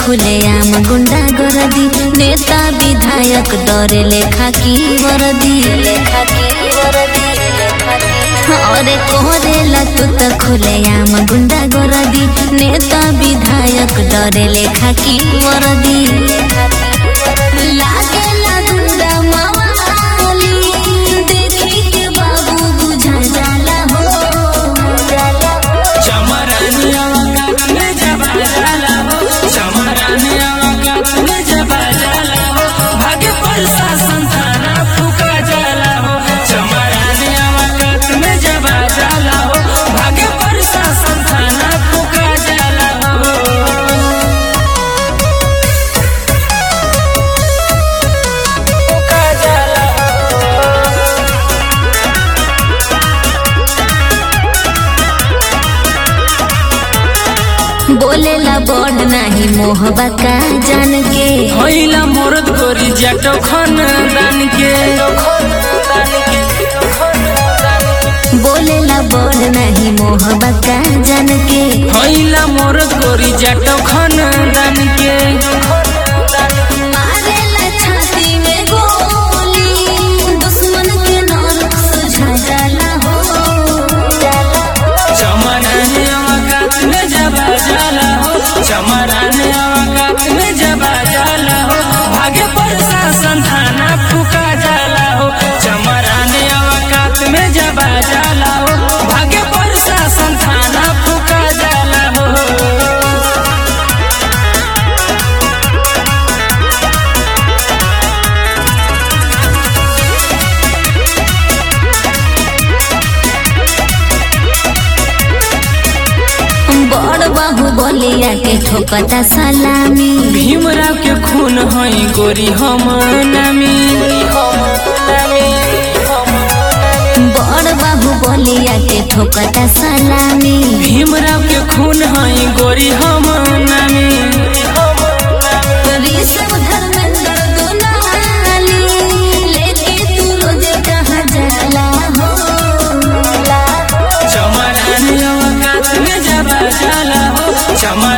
खुलेआम गुंडा गरदी नेता विधायक डरे लेखा की वरदी लेखा की वरदी अरे कोहरेला तू त खुलेआम गुंडा गरदी नेता विधायक डरे लेखा की वरदी लागेला गुंडा मवाली देखी के बाबू बुझा जाला हो जाला हो चमरानिया वक्त में जबा जाला हो चमरानिया वक्त में जबा जाला हो भाग्य परसा संताना फूका जाला हो चमरानिया वक्त में जबा जाला हो भाग्य परसा संताना फूका जाला हो फूका जाला बोलेला बड़ नाही मोहबा का जान के होइला मोरद गोरी जटो खानदान के बोलेला बड़ नाही मोहबा का जान के होइला मोरद गोरी जटो खानदान के मारेला छाती में गोली दुश्मन के नरक सुझा जाला हो चमराने अवकात में जबा जाला हो चमराने अवकात में जबा जाला हो भाग्य प्रशासन थाना फूका जाला हो चमराने अवकात में जबा जाला हो भाग्य प्रशासन थाना फूका जाला हो बड़ बाहु बोलिया के ठोकता सलामी भीमराव के खून हई गोरी हम नामी बड़ बाहु बोलिया के ठोकता सलामी भीमराव के खून हई गोरी हम नामी ऋषभ धर्मेंद्र दुलाली लेके तू रोज कहाँ जाला हो चमरानी अवकात में जबा जाला हो चमर